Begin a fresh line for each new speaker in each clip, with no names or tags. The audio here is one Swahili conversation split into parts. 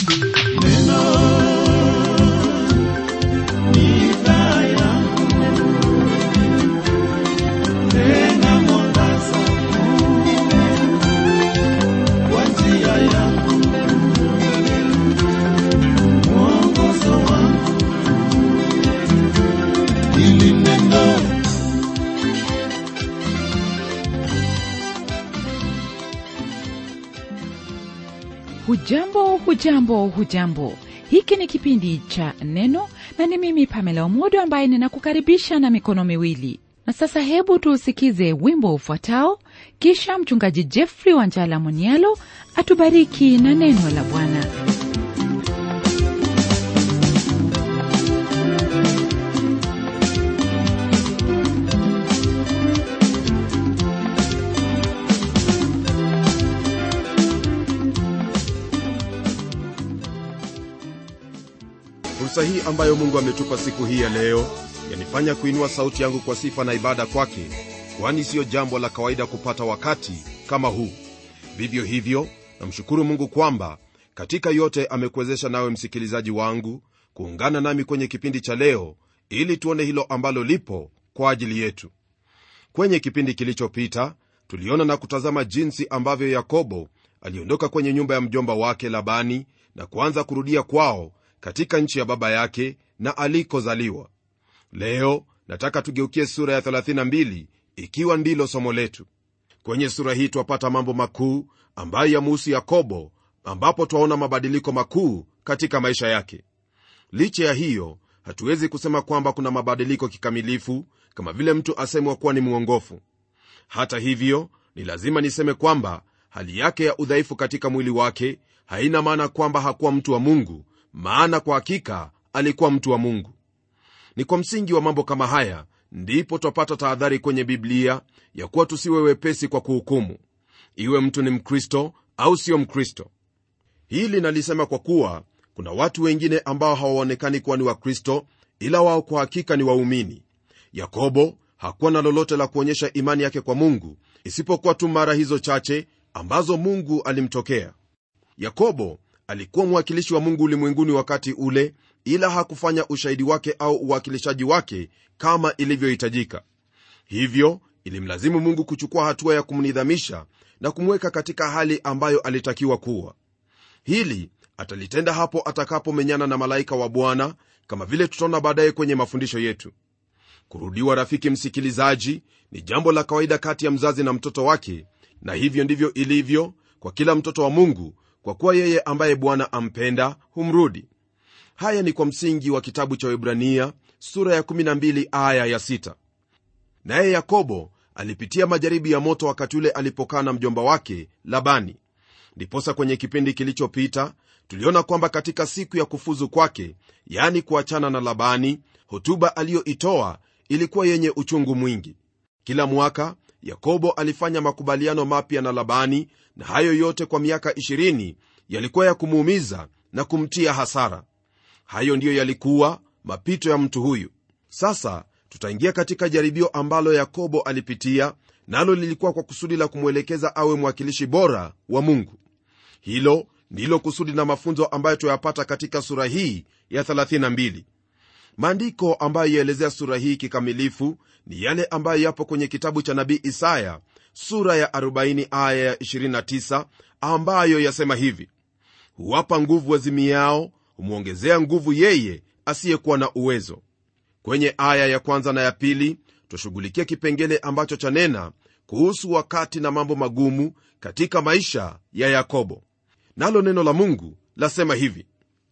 hujambo hujambo hujambo hiki ni kipindi cha neno na ni mimi pamela omodo ambaye ninakukaribisha na mikono miwili na sasa hebu tuusikize wimbo ufuatao kisha mchungaji jeffrey wanjala monialo atubariki na neno la bwana
fursa hii ambayo mungu ametupa siku hii ya leo yanifanya kuinua sauti yangu kwa sifa na ibada kwake kwani siyo jambo la kawaida kupata wakati kama huu vivyo hivyo namshukuru mungu kwamba katika yote amekuwezesha nawe msikilizaji wangu kuungana nami kwenye kipindi cha leo ili tuone hilo ambalo lipo kwa ajili yetu kwenye kipindi kilichopita tuliona na kutazama jinsi ambavyo yakobo aliondoka kwenye nyumba ya mjomba wake labani na kuanza kurudia kwao katika nchi ya baba yake na alikozaliwa leo nataka tugeukie sura ya 32 ikiwa ndilo somo letu kwenye sura hii twapata mambo makuu ambayo yamuhusu yakobo ambapo twaona mabadiliko makuu katika maisha yake licha ya hiyo hatuwezi kusema kwamba kuna mabadiliko kikamilifu kama vile mtu asemwa kuwa ni mwongofu hata hivyo ni lazima niseme kwamba hali yake ya udhaifu katika mwili wake haina maana kwamba hakuwa mtu wa mungu maana kwa hakika alikuwa mtu wa mungu ni kwa msingi wa mambo kama haya ndipo twapata tahadhari kwenye biblia ya kuwa tusiwe wepesi kwa kuhukumu iwe mtu ni mkristo au sio mkristo hili nalisema kwa kuwa kuna watu wengine ambao hawaonekani kuwa ni wakristo ila wao kwa hakika ni waumini yakobo hakuwa na lolote la kuonyesha imani yake kwa mungu isipokuwa tu mara hizo chache ambazo mungu alimtokea yakobo alikuwa mwakilishi wa mungu ulimwenguni wakati ule ila hakufanya ushahidi wake au uwakilishaji wake kama ilivyohitajika hivyo ilimlazimu mungu kuchukua hatua ya kumnidhamisha na kumweka katika hali ambayo alitakiwa kuwa hili atalitenda hapo atakapomenyana na malaika wa bwana kama vile tutaona baadaye kwenye mafundisho yetu kurudiwa rafiki msikilizaji ni jambo la kawaida kati ya mzazi na mtoto wake na hivyo ndivyo ilivyo kwa kila mtoto wa mungu kwa kuwa yeye ambaye bwana ampenda humrudi haya ni kwa msingi wa kitabu cha webrania sura ya 12 aya ya 6 naye yakobo alipitia majaribu ya moto wakati ule alipokaa na mjomba wake labani ndiposa kwenye kipindi kilichopita tuliona kwamba katika siku ya kufuzu kwake yaani kuachana na labani hotuba aliyoitoa ilikuwa yenye uchungu mwingi kila mwaka yakobo alifanya makubaliano mapya na labani na hayo yote kwa miaka 20 yalikuwa ya kumuumiza na kumtia hasara hayo ndiyo yalikuwa mapito ya mtu huyu sasa tutaingia katika jaribio ambalo yakobo alipitia nalo lilikuwa kwa kusudi la kumwelekeza awe mwakilishi bora wa mungu hilo ndilo kusudi na mafunzo ambayo tuyapata katika sura hii ya 32 maandiko ambayo yaelezea sura hii kikamilifu ni yale ambayo yapo kwenye kitabu cha nabii isaya sura ya 40 aya ya 29 ambayo yasema hivi huwapa nguvu wazimiao humwongezea nguvu yeye asiyekuwa na uwezo kwenye aya ya kwanza na ya pili twashughulikia kipengele ambacho chanena kuhusu wakati na mambo magumu katika maisha ya yakobo nalo neno la mungu lasema hivi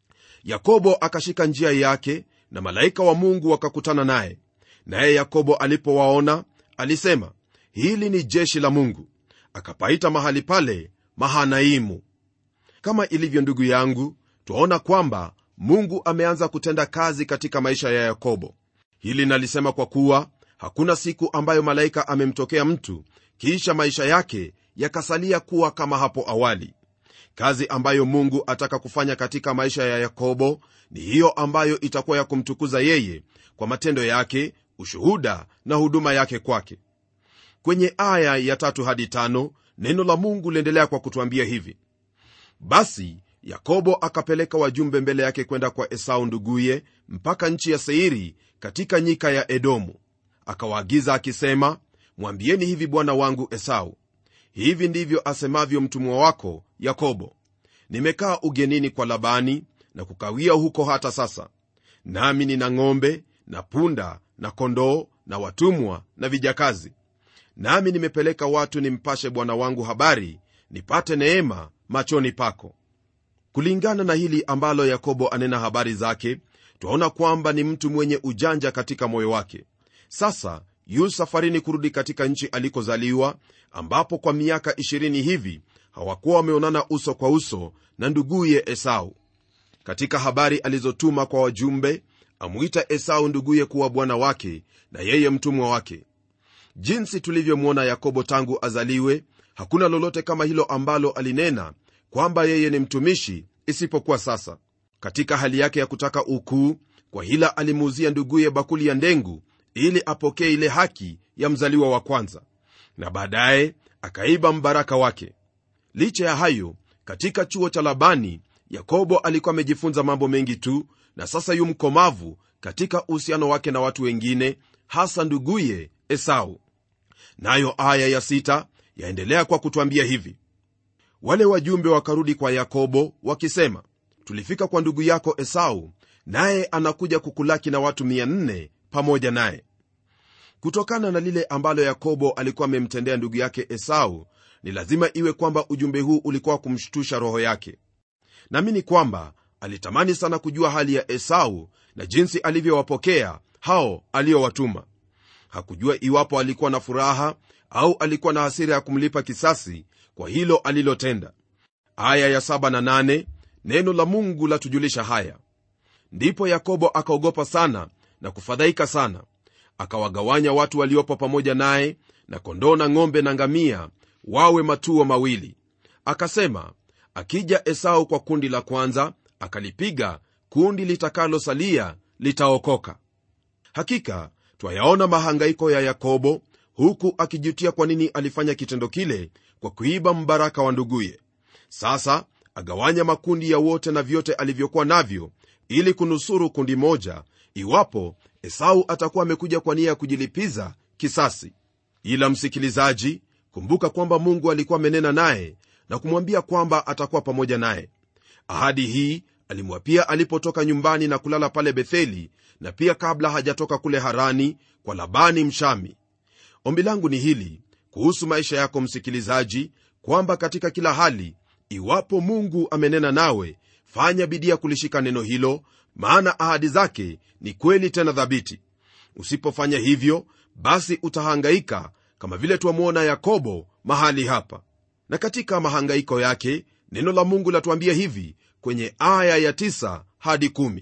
yakobo akashika njia yake na malaika wa mungu wakakutana naye naye yakobo alipowaona alisema hili ni jeshi la mungu akapaita mahali pale mahanaimu kama ilivyo ndugu yangu twaona kwamba mungu ameanza kutenda kazi katika maisha ya yakobo hili nalisema kwa kuwa hakuna siku ambayo malaika amemtokea mtu kisha maisha yake yakasalia kuwa kama hapo awali kazi ambayo mungu ataka kufanya katika maisha ya yakobo ni hiyo ambayo itakuwa ya kumtukuza yeye kwa matendo yake ushuhuda na huduma yake kwake kwenye aya ya tatu hadi tano neno la mungu liendelea kwa kutwambia hivi basi yakobo akapeleka wajumbe mbele yake kwenda kwa esau nduguye mpaka nchi ya seiri katika nyika ya edomu akawaagiza akisema mwambieni hivi bwana wangu esau hivi ndivyo asemavyo mtumwa wako yakobo nimekaa ugenini kwa labani na kukawia huko hata sasa nami nina ng'ombe na punda na kondoo na watumwa na vijakazi nami nimepeleka watu nimpashe bwana wangu habari nipate neema machoni pako kulingana na hili ambalo yakobo anena habari zake twaona kwamba ni mtu mwenye ujanja katika moyo wake sasa yu safarini kurudi katika nchi alikozaliwa ambapo kwa miaka 20 hivi hawakuwa wameonana uso kwa uso na nduguye esau katika habari alizotuma kwa wajumbe amwita esau nduguye kuwa bwana wake na yeye mtumwa wake jinsi tulivyomwona yakobo tangu azaliwe hakuna lolote kama hilo ambalo alinena kwamba yeye ni mtumishi isipokuwa sasa katika hali yake ya kutaka ukuu kwa hila alimuuzia nduguye bakuli ya ndengu ili apokee ile haki ya mzaliwa wa kwanza na baadaye akaiba mbaraka wake licha ya hayo katika chuo cha labani yakobo alikuwa amejifunza mambo mengi tu na sasa yu mkomavu katika uhusiano wake na watu wengine hasa nduguye esau nayo aya ya sita yaendelea kwa kutwambia hivi wale wajumbe wakarudi kwa yakobo wakisema tulifika kwa ndugu yako esau naye anakuja kukulaki na watu 400 pamoja naye kutokana na lile ambalo yakobo alikuwa amemtendea ndugu yake esau ni lazima iwe kwamba ujumbe huu ulikuwa kumshtusha roho yake naamini kwamba alitamani sana kujua hali ya esau na jinsi alivyowapokea hao aliyowatuma hakujua iwapo alikuwa na furaha au alikuwa na hasira ya kumlipa kisasi kwa hilo alilotenda aya ya saba na nane, neno la mungu latujulisha haya ndipo yakobo akaogopa sana na kufadhaika sana akawagawanya watu waliopo pamoja naye na kondoo na ng'ombe na ngamia wawe matuo mawili akasema akija esau kwa kundi la kwanza akalipiga kundi litakalosalia litaokoka hakika twayaona mahangaiko ya yakobo huku akijutia kwa nini alifanya kitendo kile kwa kuiba mbaraka wa nduguye sasa agawanya makundi ya wote na vyote alivyokuwa navyo ili kunusuru kundi moja iwapo esau atakuwa amekuja kwa nia ya kujilipiza kisasi ila msikilizaji kumbuka kwamba mungu alikuwa amenena naye na kumwambia kwamba atakuwa pamoja naye ahadi hii alimwapia alipotoka nyumbani na kulala pale betheli na pia kabla hajatoka kule harani kwa labani mshami ombi langu ni hili kuhusu maisha yako msikilizaji kwamba katika kila hali iwapo mungu amenena nawe fanya bidii ya kulishika neno hilo maana ahadi zake ni kweli tena thabiti usipofanya hivyo basi utahangaika kama vile twamwona yakobo mahali hapa na katika mahangaiko yake neno la mungu latuambia hivi kwenye aya ya 9 hadi 1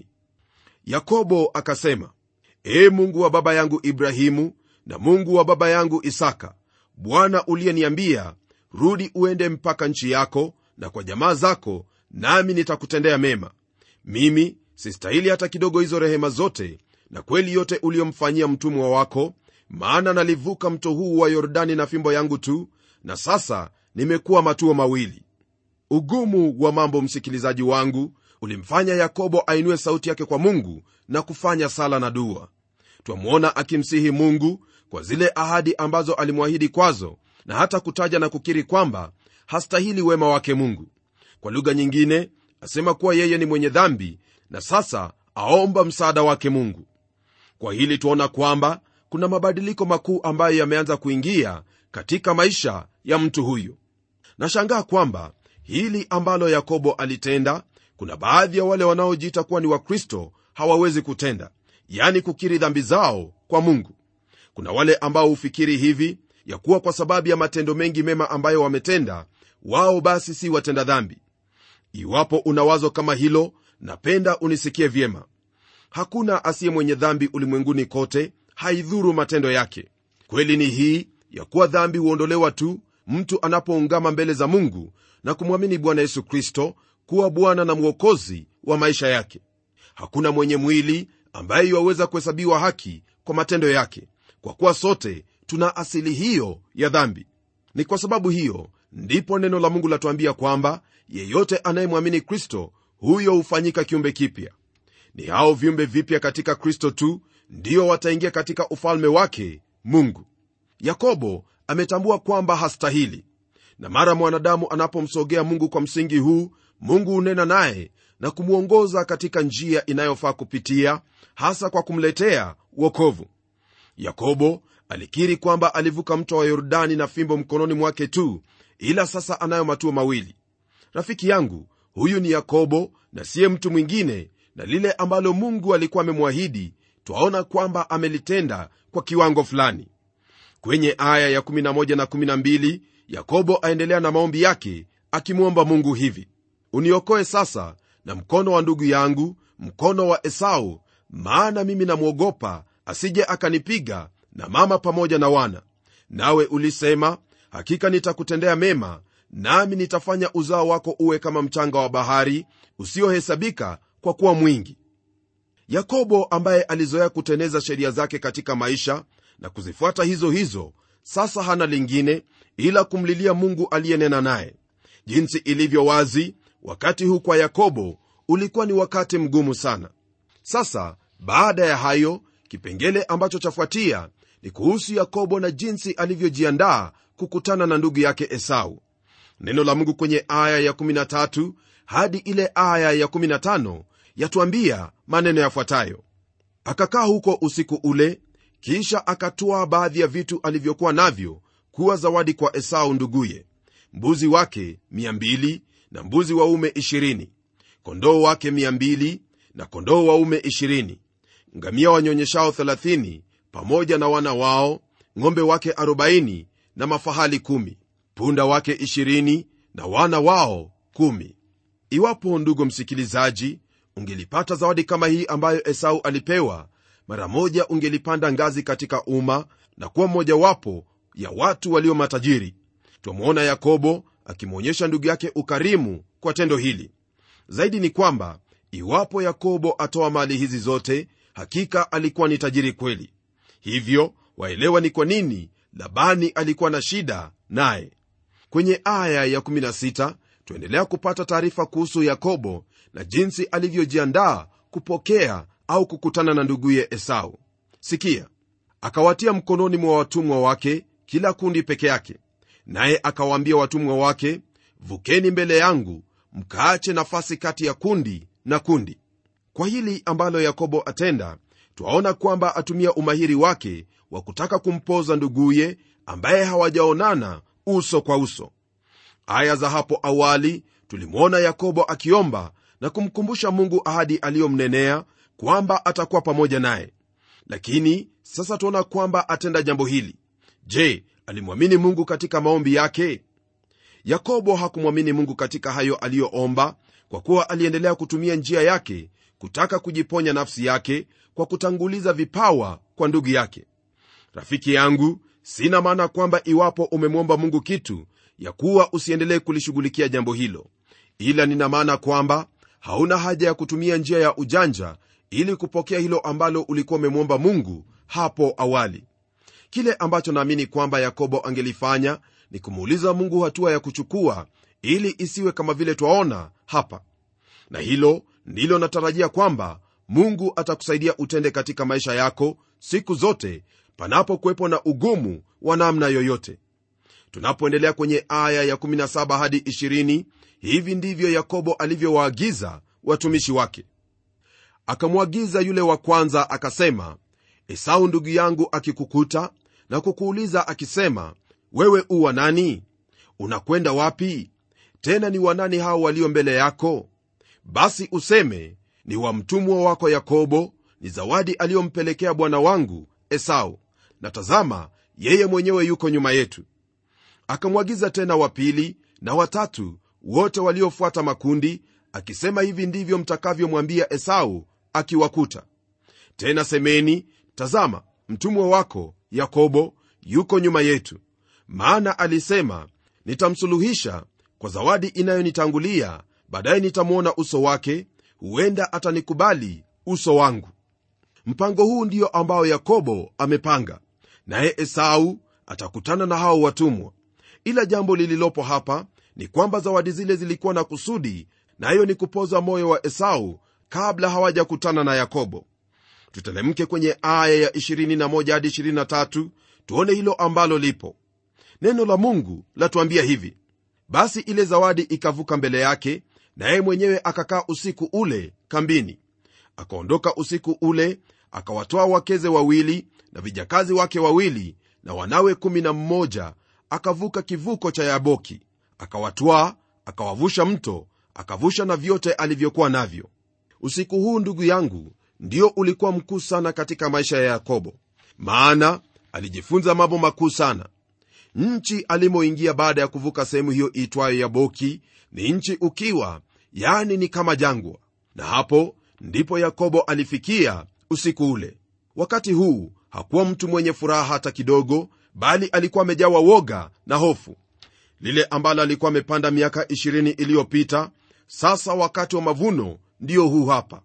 yakobo akasema ee mungu wa baba yangu ibrahimu na mungu wa baba yangu isaka bwana uliyeniambia rudi uende mpaka nchi yako na kwa jamaa zako nami nitakutendea mema mimi sistahili hata kidogo hizo rehema zote na kweli yote uliyomfanyia mtumwa wako maana nalivuka mto huu wa yordani na fimbo yangu tu na sasa nimekuwa matuo mawili ugumu wa mambo msikilizaji wangu ulimfanya yakobo ainue sauti yake kwa mungu na kufanya sala na dua twamwona akimsihi mungu kwa zile ahadi ambazo alimwahidi kwazo na hata kutaja na kukiri kwamba hastahili wema wake mungu kwa lugha nyingine asema kuwa yeye ni mwenye dhambi na sasa aomba msaada wake mungu kwa hili tuona kwamba kuna mabadiliko makuu ambayo yameanza kuingia katika maisha ya mtu huyu nashangaa kwamba hili ambalo yakobo alitenda kuna baadhi ya wale wanaojiita kuwa ni wakristo hawawezi kutenda yani kukiri dhambi zao kwa mungu kuna wale ambao hufikiri hivi ya kuwa kwa sababu ya matendo mengi mema ambayo wametenda wao basi si watenda dhambi iwapo una wazo kama hilo napenda unisikie vyema hakuna asiye mwenye dhambi ulimwenguni kote haidhuru matendo yake kweli ni hii ya kuwa dhambi huondolewa tu mtu anapoungama mbele za mungu na kumwamini bwana yesu kristo kuwa bwana na mwokozi wa maisha yake hakuna mwenye mwili ambaye iwaweza kuhesabiwa haki kwa matendo yake kwa kuwa sote tuna asili hiyo ya dhambi ni kwa sababu hiyo ndipo neno la mungu latuambia kwamba yeyote anayemwamini kristo huyo hufanyika kiumbe kipya ni hao viumbe vipya katika kristo tu ndio wataingia katika ufalme wake mungu yakobo ametambua kwamba hastahili na mara mwanadamu anapomsogea mungu kwa msingi huu mungu hunena naye na kumwongoza katika njia inayofaa kupitia hasa kwa kumletea wokovu yakobo alikiri kwamba alivuka mto wa yordani na fimbo mkononi mwake tu ila sasa anayo matuo mawili rafiki yangu huyu ni yakobo na siye mtu mwingine na lile ambalo mungu alikuwa amemwahidi twaona kwamba amelitenda kwa kiwango fulani kwenye aya ya 11 na 12 yakobo aendelea na maombi yake akimwomba mungu hivi uniokoe sasa na mkono wa ndugu yangu mkono wa esau maana mimi namwogopa asije akanipiga na mama pamoja na wana nawe ulisema hakika nitakutendea mema nami nitafanya uzao wako uwe kama mchanga wa bahari usiohesabika kwa kuwa mwingi yakobo ambaye alizoea kuteneza sheria zake katika maisha na kuzifuata hizo hizo sasa hana lingine ila kumlilia mungu aliyenena naye jinsi ilivyo wazi wakati huu kwa yakobo ulikuwa ni wakati mgumu sana sasa baada ya hayo kipengele ambacho chafuatia ni kuhusu yakobo na jinsi alivyojiandaa kukutana na ndugu yake esau neno la mungu kwenye aya ya13 hadi ile aya ya15 yatuambia maneno yafuatayo akakaa huko usiku ule kisha akatwaa baadhi ya vitu alivyokuwa navyo kuwa zawadi kwa esau nduguye mbuzi wake 200 na mbuzi waume 20 kondoo wake 200 na kondoo waume 20 ngamia wanyonyeshao 30 pamoja na wana wao ng'ombe wake 40 na mafahali 1 punda wake 20 na wana wao 1 iwapo ndugu msikilizaji ungelipata zawadi kama hii ambayo esau alipewa mara moja ungelipanda ngazi katika umma na kuwa mmojawapo ya watu walio matajiri twamwona yakobo akimwonyesha ndugu yake ukarimu kwa tendo hili zaidi ni kwamba iwapo yakobo atoa mali hizi zote hakika alikuwa ni tajiri kweli hivyo waelewa ni kwa nini labani alikuwa na shida naye kwenye aya ya16 tuendelea kupata taarifa kuhusu yakobo na jinsi alivyojiandaa kupokea au kukutana na nduguye esau sikia akawatia mkononi mwa watumwa wake kila kundi peke yake naye akawaambia watumwa wake vukeni mbele yangu mkaache nafasi kati ya kundi na kundi kwa hili ambalo yakobo atenda twaona kwamba atumia umahiri wake wa kutaka kumpoza nduguye ambaye hawajaonana uso kwa uso aya za hapo awali tulimwona yakobo akiomba na kumkumbusha mungu ahadi aliyomnenea kwamba atakuwa pamoja naye lakini sasa tuona kwamba atenda jambo hili je alimwamini mungu katika maombi yake yakobo hakumwamini mungu katika hayo aliyoomba kwa kuwa aliendelea kutumia njia yake kutaka kujiponya nafsi yake kwa kutanguliza vipawa kwa ndugu yake rafiki yangu sina maana kwamba iwapo umemwomba mungu kitu ya kuwa usiendelee kulishughulikia jambo hilo ila nina maana kwamba hauna haja ya kutumia njia ya ujanja ili kupokea hilo ambalo ulikuwa umemwomba mungu hapo awali kile ambacho naamini kwamba yakobo angelifanya ni kumuuliza mungu hatua ya kuchukua ili isiwe kama vile twaona hapa na hilo ndilo natarajia kwamba mungu atakusaidia utende katika maisha yako siku zote panapokuwepo na ugumu wa namna yoyote tunapoendelea kwenye aya ya17 hadi 20 hivi ndivyo yakobo alivyowaagiza watumishi wake akamwagiza yule wa kwanza akasema esau ndugu yangu akikukuta na kukuuliza akisema wewe u wa nani unakwenda wapi tena ni wanani hao walio mbele yako basi useme ni wa mtumwa wako yakobo ni zawadi aliyompelekea bwana wangu esau na tazama yeye mwenyewe yuko nyuma yetu akamwagiza tena wa pili na watatu wote waliofuata makundi akisema hivi ndivyo mtakavyomwambia esau akiwakuta tena semeni tazama mtumwa wako yakobo yuko nyuma yetu maana alisema nitamsuluhisha kwa zawadi inayonitangulia baadaye nitamwona uso wake huenda atanikubali uso wangu mpango huu ndio ambao yakobo amepanga naye esau atakutana na hao watumwa ila jambo lililopo hapa ni kwamba zawadi zile zilikuwa na kusudi nayo ni kupoza moyo wa esau kabla hawajakutana na yakobo tutelemke kwenye aya ya 21 hadi 23 tuone hilo ambalo lipo neno la mungu latuambia hivi basi ile zawadi ikavuka mbele yake naye mwenyewe akakaa usiku ule kambini akaondoka usiku ule akawatoa wakeze wawili na vijakazi wake wawili na wanawe kumi na mmoja akavuka kivuko cha yaboki akawatwaa akawavusha mto akavusha na vyote alivyokuwa navyo usiku huu ndugu yangu ndio ulikuwa mkuu sana katika maisha ya yakobo maana alijifunza mambo makuu sana nchi alimoingia baada ya kuvuka sehemu hiyo iitwayo yaboki ni nchi ukiwa yani ni kama jangwa na hapo ndipo yakobo alifikia usiku ule wakati huu hakuwa mtu mwenye furaha hata kidogo bali alikuwa amejawa woga na hofu lile ambalo alikuwa amepanda miaka 20 iliyopita sasa wakati wa mavuno ndiyo huu hapa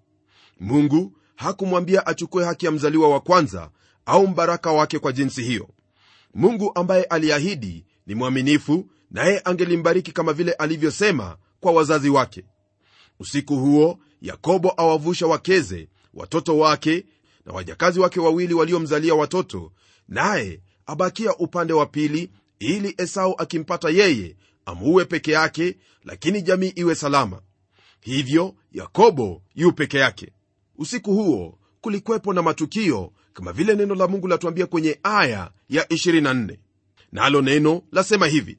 mungu hakumwambia achukue haki ya mzaliwa wa kwanza au mbaraka wake kwa jinsi hiyo mungu ambaye aliahidi ni mwaminifu naye angelimbariki kama vile alivyosema kwa wazazi wake usiku huo yakobo awavusha wakeze watoto wake na wajakazi wake wawili waliomzalia watoto naye abakia upande wa pili ili esau akimpata yeye amuue peke yake lakini jamii iwe salama hivyo yakobo yu peke yake usiku huo kulikwepo na matukio kama vile neno la mungu latuambia kwenye aya ya 24 nalo na neno lasema hivi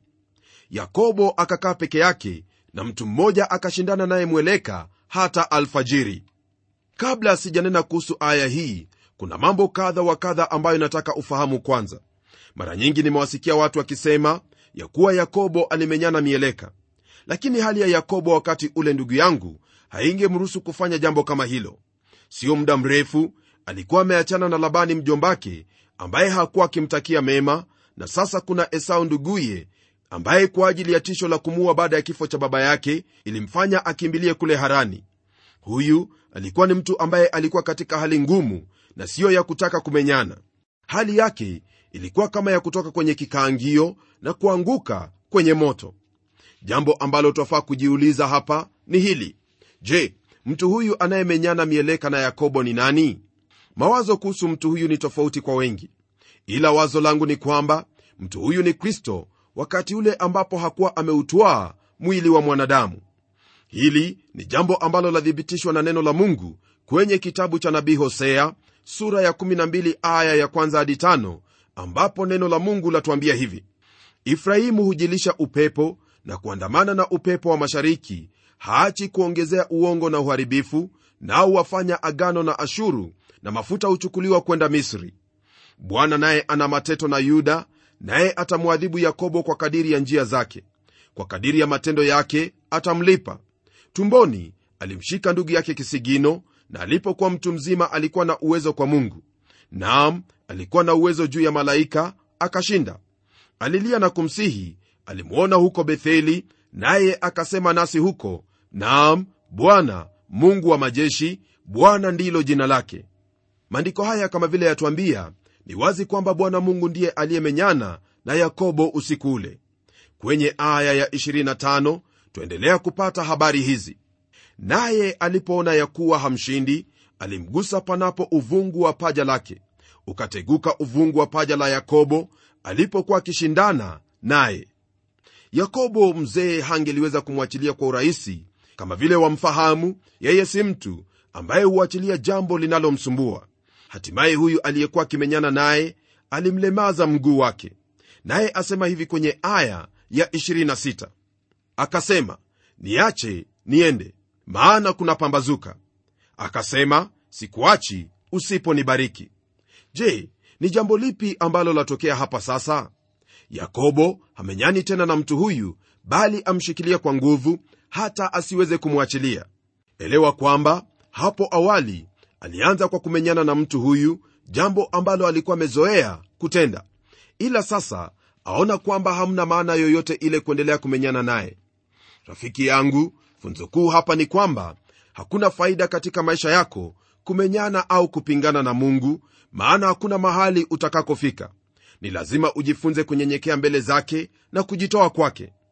yakobo akakaa peke yake na mtu mmoja akashindana naye mweleka hata alfajiri kabla sijanena kuhusu aya hii kuna mambo kadha wa kadha ambayo nataka ufahamu kwanza mara nyingi nimewasikia watu wakisema ya kuwa yakobo alimenyana mieleka lakini hali ya yakobo wakati ule ndugu yangu haingemruhusu kufanya jambo kama hilo sio muda mrefu alikuwa ameachana na labani mjombake ambaye hakuwa akimtakia mema na sasa kuna esau nduguye ambaye kwa ajili ya tisho la kumuua baada ya kifo cha baba yake ilimfanya akimbilie kule harani huyu alikuwa ni mtu ambaye alikuwa katika hali ngumu na siyo ya kutaka kumenyana hali yake ilikuwa kama ya kutoka kwenye kikaangio na kuanguka kwenye moto jambo ambalo twafaa kujiuliza hapa ni hili je mtu huyu anayemenyana mieleka na yakobo ni nani mawazo kuhusu mtu huyu ni tofauti kwa wengi ila wazo langu ni kwamba mtu huyu ni kristo wakati ule ambapo hakuwa ameutwaa mwili wa mwanadamu hili ni jambo ambalo lathibitishwa na neno la mungu kwenye kitabu cha nabii hosea sura ya 12 aya ya kwanza hadi tano ambapo neno la mungu latuambia hivi ifrahimu hujilisha upepo na kuandamana na upepo wa mashariki haachi kuongezea uongo na uharibifu nao wafanya agano na ashuru na mafuta huchukuliwa kwenda misri bwana naye ana mateto na yuda naye atamwadhibu yakobo kwa kadiri ya njia zake kwa kadiri ya matendo yake atamlipa tumboni alimshika ndugu yake kisigino na alipokuwa mtu mzima alikuwa na uwezo kwa mungu naam alikuwa na uwezo juu ya malaika akashinda alilia na kumsihi alimwona huko betheli naye akasema nasi huko naam bwana mungu wa majeshi bwana ndilo jina lake maandiko haya kama vile yatwambia ni wazi kwamba bwana mungu ndiye aliyemenyana na yakobo usiku ule kwenye aya ya 25 twaendelea kupata habari hizi naye alipoona ya kuwa hamshindi alimgusa panapo uvungu wa paja lake ukateguka uvungu wa paja la yakobo alipokuwa akishindana naye yakobo mzee hangeliweza kumwachilia kwa urahisi kama vile wamfahamu yeye si mtu ambaye huachilia jambo linalomsumbua hatimaye huyu aliyekuwa akimenyana naye alimlemaza mguu wake naye asema hivi kwenye aya ya 26 akasema niache niende maana kuna pambazuka akasema sikuachi usiponibariki je ni jambo lipi ambalo latokea hapa sasa yakobo hamenyani tena na mtu huyu bali amshikilia kwa nguvu hata asiweze kumwachilia elewa kwamba hapo awali alianza kwa kumenyana na mtu huyu jambo ambalo alikuwa amezoea kutenda ila sasa aona kwamba hamna maana yoyote ile kuendelea kumenyana naye rafiki yangu funzo kuu hapa ni kwamba hakuna faida katika maisha yako kumenyana au kupingana na mungu maana hakuna mahali utakakofika ni lazima ujifunze kunyenyekea mbele zake na kujitoa kwake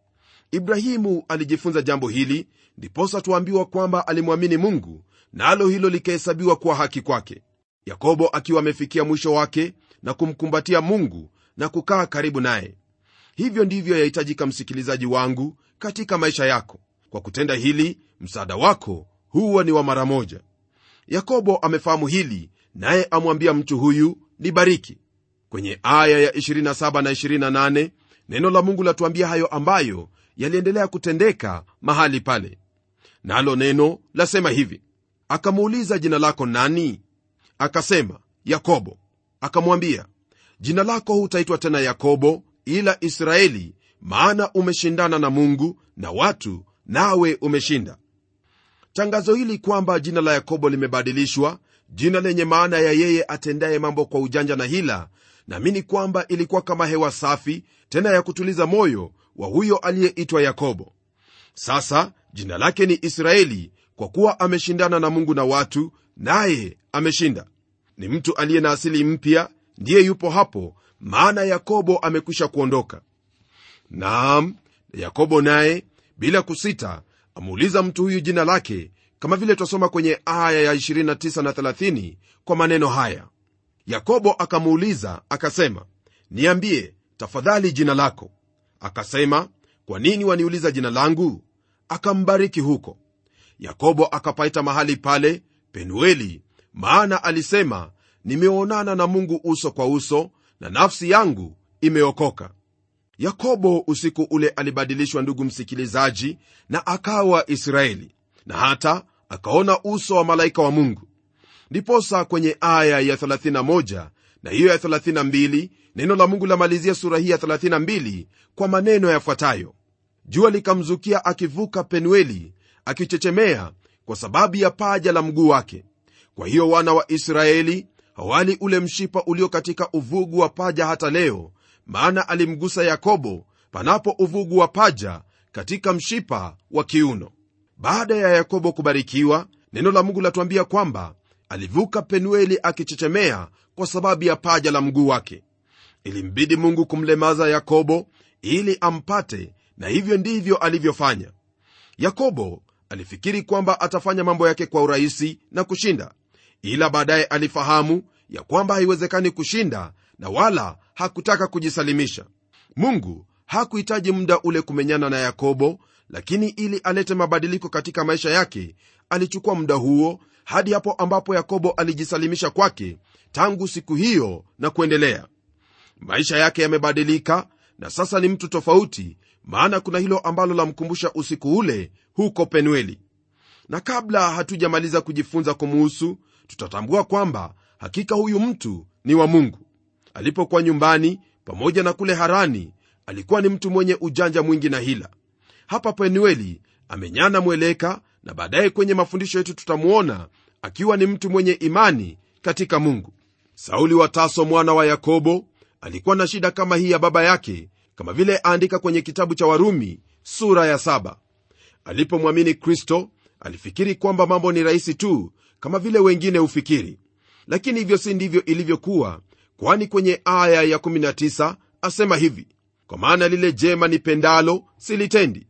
ibrahimu alijifunza jambo hili ndiposa tuambiwa kwamba alimwamini mungu nalo na hilo likahesabiwa kuwa haki kwake yakobo akiwa amefikia mwisho wake na kumkumbatia mungu na kukaa karibu naye hivyo ndivyo yahitajika msikilizaji wangu katika maisha yako kwa kutenda hili msaada wako huwa ni wa mara moja yakobo amefahamu hili naye amwambia mtu huyu nibariki kwenye aya ya 27 na 28 neno la mungu latuambia hayo ambayo yaliendelea kutendeka mahali pale nalo neno lasema hivi akamuuliza jina lako nani akasema yakobo akamwambia jina lako hutaitwa tena yakobo ila israeli maana umeshindana na mungu na watu nawe umeshinda tangazo hili kwamba jina la yakobo limebadilishwa jina lenye maana ya yeye atendaye mambo kwa ujanja na hila naamini kwamba ilikuwa kama hewa safi tena ya kutuliza moyo wa huyo aliyeitwa yakobo sasa jina lake ni israeli kwa kuwa ameshindana na mungu na watu naye ameshinda ni mtu aliye na asili mpya ndiye yupo hapo maana yakobo amekwisha kuondoka naam yakobo naye bila kusita amuuliza mtu huyu jina lake kama vile twasoma kwenye aya ya 29 na 30 kwa maneno haya yakobo akamuuliza akasema niambie tafadhali jina lako akasema kwa nini waniuliza jina langu akambariki huko yakobo akapaita mahali pale penueli maana alisema nimeonana na mungu uso kwa uso na nafsi yangu imeokoka yakobo usiku ule alibadilishwa ndugu msikilizaji na akawa israeli na hata akaona uso wa malaika wa mungu ndiposa kwenye aya ya 31 na hiyo ya 32 neno la mungu lamalizia sura hii ya 32 kwa maneno yafuatayo jua likamzukia akivuka penueli akichechemea kwa sababu ya paja la mguu wake kwa hiyo wana wa israeli hawali ule mshipa ulio katika uvugu wa paja hata leo maana alimgusa yakobo panapo uvugu wa paja katika mshipa wa kiuno baada ya yakobo kubarikiwa neno la mungu latuambia kwamba alivuka penueli akichechemea kwa sababu ya paja la mguu wake ilimbidi mungu kumlemaza yakobo ili ampate na hivyo ndivyo alivyofanya yakobo alifikiri kwamba atafanya mambo yake kwa urahisi na kushinda ila baadaye alifahamu ya kwamba haiwezekani kushinda na wala hakutaka kujisalimisha mungu hakuhitaji muda ule kumenyana na yakobo lakini ili alete mabadiliko katika maisha yake alichukua muda huo hadi hapo ambapo yakobo alijisalimisha kwake tangu siku hiyo na kuendelea maisha yake yamebadilika na sasa ni mtu tofauti maana kuna hilo ambalo lamkumbusha usiku ule huko penueli na kabla hatujamaliza kujifunza kumuhusu tutatambua kwamba hakika huyu mtu ni wa mungu alipokuwa nyumbani pamoja na kule harani alikuwa ni mtu mwenye ujanja mwingi na hila hapa penueli amenyana mweleka na baadaye kwenye mafundisho yetu tutamuona akiwa ni mtu mwenye imani katika mungu sauli wa taso mwana wa yakobo alikuwa na shida kama hii ya baba yake kama vile aandika kwenye kitabu cha warumi sura ya saba alipomwamini kristo alifikiri kwamba mambo ni rahisi tu kama vile wengine hufikiri lakini hivyo si ndivyo ilivyokuwa kwani kwenye aya ya 19 asema hivi kwa maana lile jema nipendalo silitendi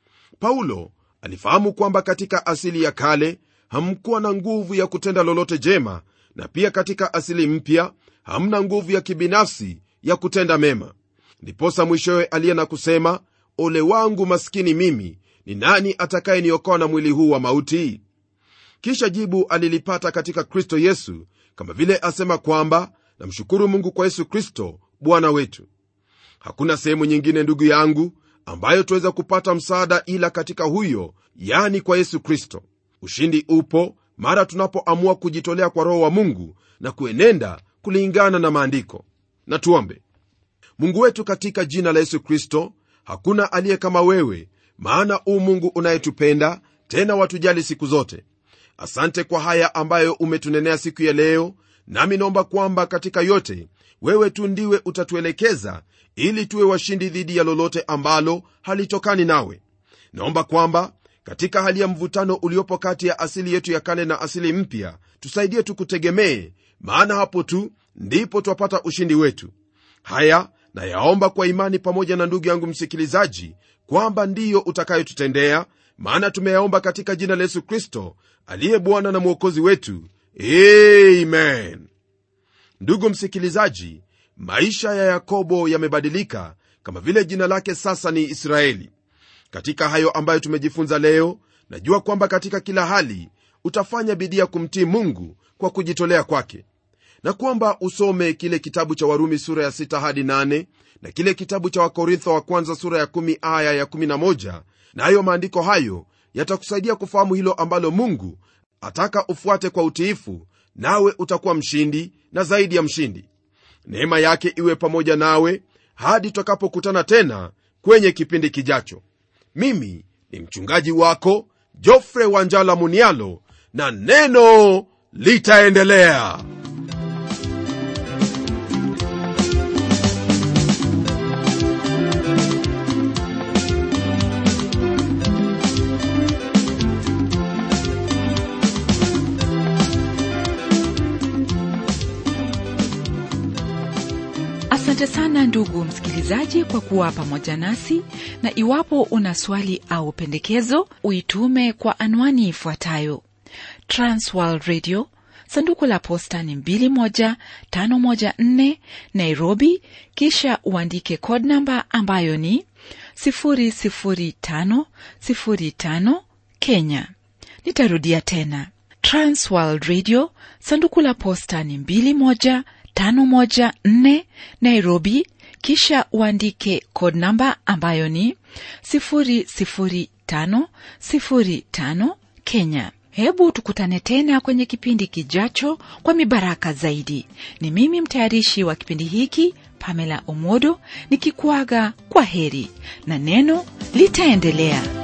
paulo alifahamu kwamba katika asili ya kale hamkuwa na nguvu ya kutenda lolote jema na pia katika asili mpya hamna nguvu ya kibinafsi ya kutenda mema ndiposa mwishowe aliye na kusema ole wangu maskini mimi ni nani atakayeniokoa na mwili huu wa mauti kisha jibu alilipata katika kristo yesu kama vile asema kwamba namshukuru mungu kwa yesu kristo bwana wetu hakuna sehemu nyingine ndugu yangu ambayo tuweza kupata msaada ila katika huyo yani kwa yesu kristo ushindi upo mara tunapoamua kujitolea kwa roho wa mungu na kuenenda kulingana na maandiko na tuombe mungu wetu katika jina la yesu kristo hakuna aliye kama wewe maana u mungu unayetupenda tena watujali siku zote asante kwa haya ambayo umetunenea siku ya leo nami naomba kwamba katika yote wewe tu ndiwe utatuelekeza ili tuwe washindi dhidi ya lolote ambalo halitokani nawe naomba kwamba katika hali ya mvutano uliopo kati ya asili yetu ya kale na asili mpya tusaidie tukutegemee maana hapo tu ndipo twapata ushindi wetu haya na yaomba kwa imani pamoja na ndugu yangu msikilizaji kwamba ndiyo utakayotutendea maana tumeyaomba katika jina la yesu kristo aliye bwana na mwokozi wetu amen ndugu msikilizaji maisha ya yakobo yamebadilika kama vile jina lake sasa ni israeli katika hayo ambayo tumejifunza leo najua kwamba katika kila hali utafanya bidii ya kumtii mungu kwa kujitolea kwake na kwamba usome kile kitabu cha warumi sura ya 6 hadi 8 na kile kitabu cha wakorintho wa kwanza sura ya 1 aya ya 11 na hayo maandiko hayo yatakusaidia kufahamu hilo ambalo mungu ataka ufuate kwa utiifu nawe utakuwa mshindi na zaidi ya mshindi neema yake iwe pamoja nawe hadi tutakapokutana tena kwenye kipindi kijacho mimi ni mchungaji wako jofre wanjala munialo na neno litaendelea
asante sana ndugu msikilizaji kwa kuwa pamoja nasi na iwapo una swali au pendekezo uitume kwa anwani ifuatayo transworld radio sanduku la posta ni 21514 nairobi kisha uandike code namba ambayo ni 00505 kenya nitarudia tena transworld radio sanduku la posta ni 21 514 Nairobi, kisha uandike code namba ambayo ni 00505 Kenya. Hebu tukutane tena kwenye kipindi kijacho kwa mibaraka zaidi. Ni mimi mtayarishi wa kipindi hiki Pamela Omodo nikikuaga kwa heri na neno litaendelea.